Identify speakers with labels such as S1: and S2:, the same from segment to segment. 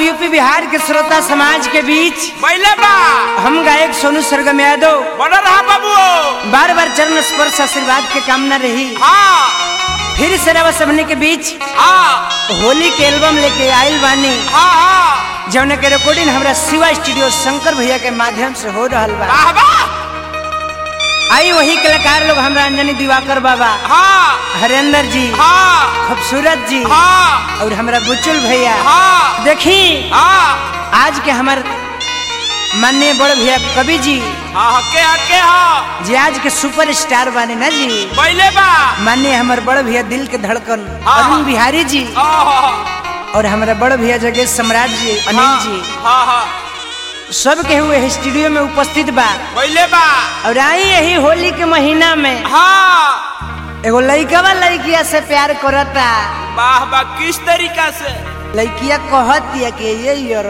S1: UP Bihar के श्रोता समाज के बीच
S2: पहले बा
S1: हम गायक सोनू सरगम यादव
S2: बना रहा बाबू
S1: बार बार चरण स्पर्श आशीर्वाद के कामना रही
S2: हाँ
S1: फिर से रवा सबने के बीच
S2: हाँ
S1: होली के एल्बम लेके आयल बानी
S2: हाँ हाँ
S1: जौन के रिकॉर्डिंग हमरा शिवा स्टूडियो शंकर भैया के माध्यम से हो रहल बा
S2: वाह वाह
S1: आई वही कलाकार लोग हमरा अंजनी दिवाकर बाबा
S2: हाँ
S1: हरेंद्र जी
S2: हाँ
S1: खूबसूरत जी
S2: हाँ
S1: और हमरा बुचुल भैया
S2: हाँ
S1: देखी
S2: हाँ
S1: आज के हमार माननीय बड़ भैया कवि जी
S2: हाँ हके हके हाँ
S1: जे आज के सुपर स्टार बाने ना जी
S2: पहले बा
S1: माननीय हमार बड़ भैया दिल के धड़कन
S2: हाँ,
S1: अरुण
S2: हाँ।
S1: बिहारी जी
S2: हाँ
S1: और हमारा बड़ भैया जगह सम्राट जी अनिल जी
S2: हाँ हाँ
S1: सब के हुए स्टूडियो में उपस्थित बा
S2: पहले बा
S1: और आई यही होली के महीना में
S2: हाँ
S1: एगो लइकवा लइकिया से प्यार करता
S2: वाह वाह किस तरीका से
S1: लइकिया कहतिया कि ये यार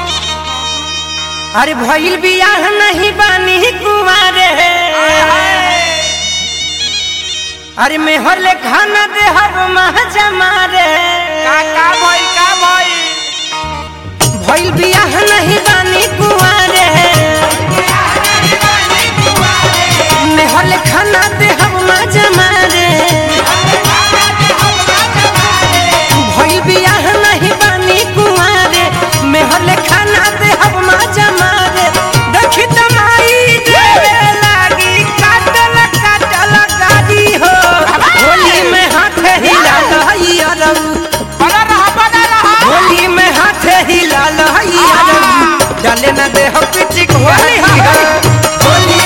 S1: अरे भइल बियाह नहीं बानी कुमारे अरे मेहर ले खाना दे हर माह जमारे
S2: का का भाई का भाई
S1: भइल बियाह नहीं बानी कुमारे मेहर ले खाना दे हर माह जमारे भइल बियाह नहीं बानी कुमारे मेहर ले खाना दे हर माह जमारे देखी तमाई देवे लागी काटल काटल गाड़ी हो होली में हाथ हिला लहई अरब
S2: बना रहा बना रहा
S1: होली में हाथ हिला लहई अरब डाले न दे हो पिचिक होली हो होली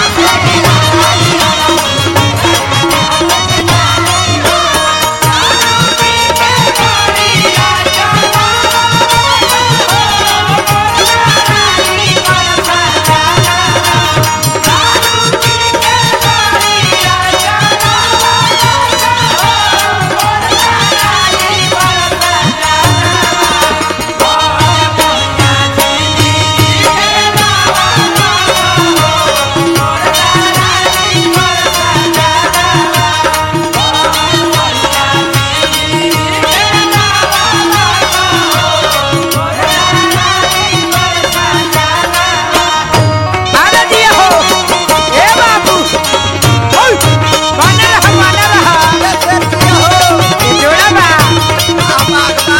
S1: आना दिया हो ए बाबू ओय बना रहा बना रहा ये जोड़ा बा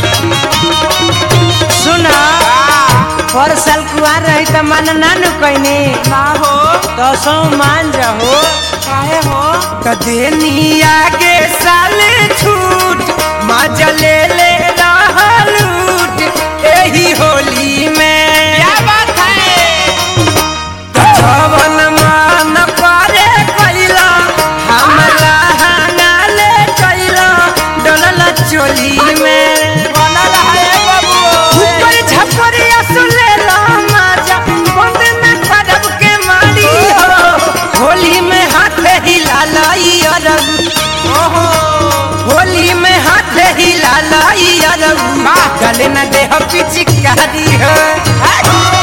S1: सुना पर साल कुआर रही त मन नानु कहनी
S2: ना हो
S1: तो सौ मान जाहो
S2: काहे हो
S1: त देनी आगे साल छूट मजा ले ले रहलूट एही होली में
S2: क्या बात है
S1: जवन मान पारे कैला हमला हंगाले कैला डलल चोली में
S2: बना रहा है बाबू
S1: ऊपर झपरिया सुले ला माजा बंद में खड़ब के मारी हो होली में हाथ हिला लाई अरब
S2: ओहो
S1: होली में हाथ हिला लाई अरब गले न दे हो पिचकारी हो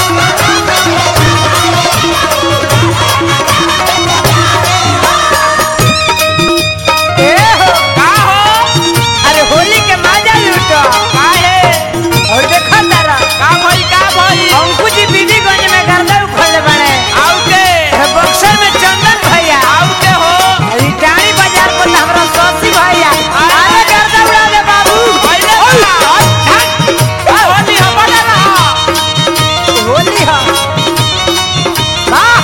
S1: ए हो
S2: का हो
S1: अरे होली के मजा लूटो
S2: काहे
S1: और देखो तारा
S2: का भाई का भाई
S1: अंकु जी बीबीगंज में गर्दा उखड़ले बने
S2: आउ के
S1: बक्सर में चंदन भैया
S2: आउ के हो
S1: रिटारी बाजार पर हमरा सौसी भैया अरे गर्दा उड़ा दे बाबू
S2: पहले बा का होली हो बना रहा
S1: होली हा वाह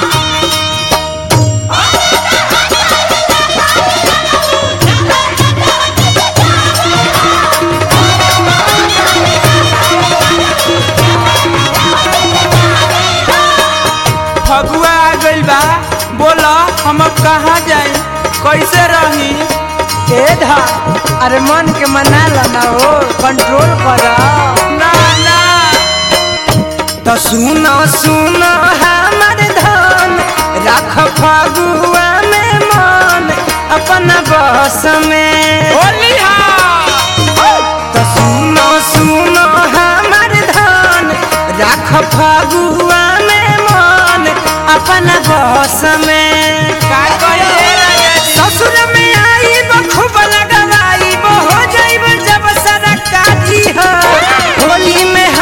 S2: फगुआ आ गइल बा बोला हम अब कहाँ जाए कैसे रही
S1: ए धा अरे मन के मना ला हो कंट्रोल कर
S2: ना ना
S1: तो सुनो सुनो हमर धन राख फगुआ में मन अपना बस में
S2: होली हा
S1: तो सुनो सुनो हमर धन राख फगुआ में मन अपना बस में
S2: का कहे राजा जी
S1: ससुर में आई खूब लगवाई हो जाइब जब सरकारी हो होली में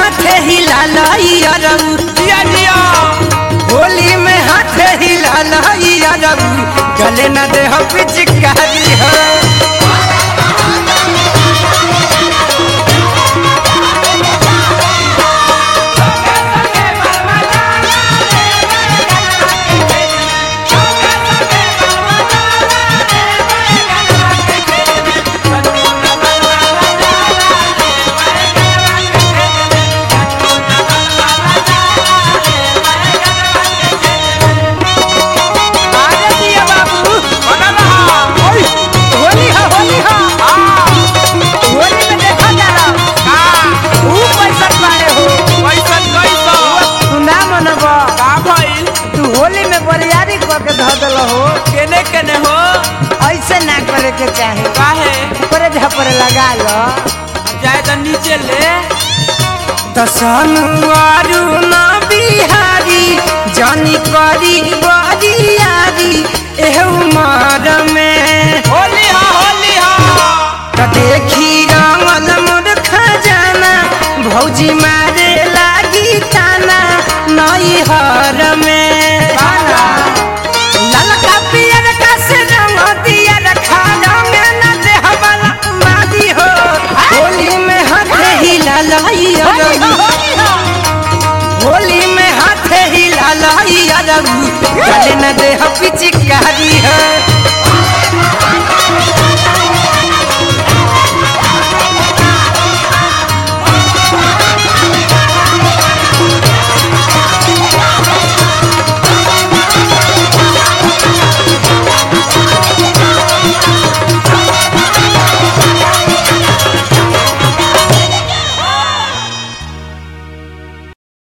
S1: डाले न दे हो पिचकारी हो आगे दिया बाबू
S2: बना रहा
S1: ओय, होली हो होली हो होली में देखा जा रहा ऊ पैसा पाड़े हो
S2: कैसन कैसन
S1: तू ना मनब
S2: का भइल
S1: तू होली में बरियारी करके धऽ देल हो
S2: केने केने हो
S1: ऐसे ना करे के चाहे
S2: काहे
S1: ऊपरे झपरे लगा लो
S2: जाए तो नीचे ले
S1: दसनुआरु न बिहारी जानी करी बरियारी एह उमर में
S2: होली हा होली हा
S1: त देखी रंगल मोर खजाना भौजी मारे लागी ताना नई हर में ललका पियर का से रंग दिया रखा रंग न देह वाला मादी हो होली में हाथ हिला लाई होली में हाथ हिला लाई अरबू गले न देह पिचकारी है